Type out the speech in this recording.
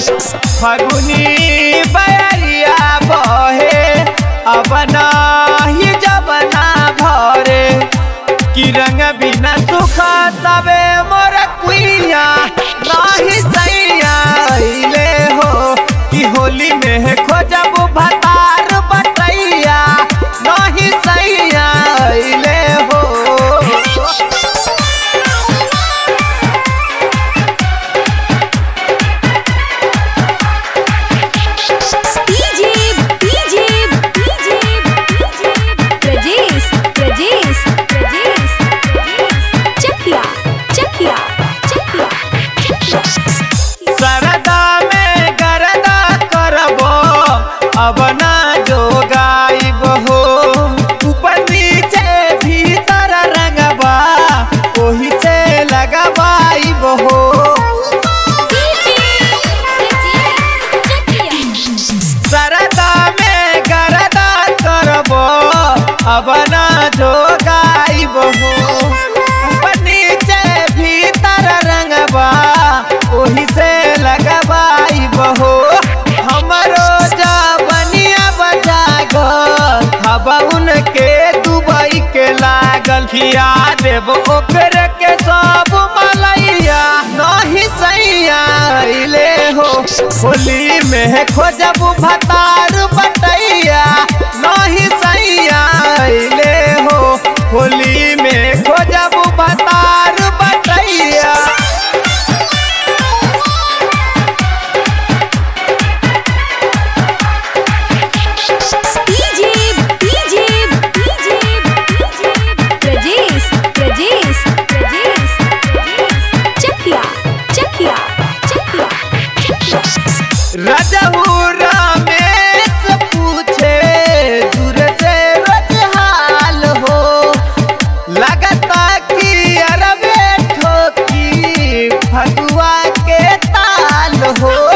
फगुनी बयरिया बहे अब नाही जबना भरे कि रंग बिना सुख तबे मोर कुइया नाही सैया अइले हो कि होली में खोजब भतार बटैया नहीं सैया अइले हो DJ DJ DJ Prajesh Prajesh Prajesh Chakia Chakia Chakia सरदा में गरदा करबो अब ना जो गाइब हो ऊपर नीचे भीतर रंगबा ओही से लगवाइब हो सरदा में गरदा करबो अब ना जो गाइब हो ऊपर नीचे भीतर रंगबा ओही से लगवाइब हो हमरो जबनिया बजा गल हवा उनके दुबई के लागल खिया देव ओकर के सब मलैया नहीं सैया अइले हो होली में खोजब भतार बटैया नहीं सैया अइले हो होली में खोजब भतार बटैया DJ DJ DJ Prajesh Prajesh Prajesh Chakia Chakia Chakia रजहू रमेश पूछे दूर से रजहाल हो लगता कि अरबे ठोकी फगुआ के ताल हो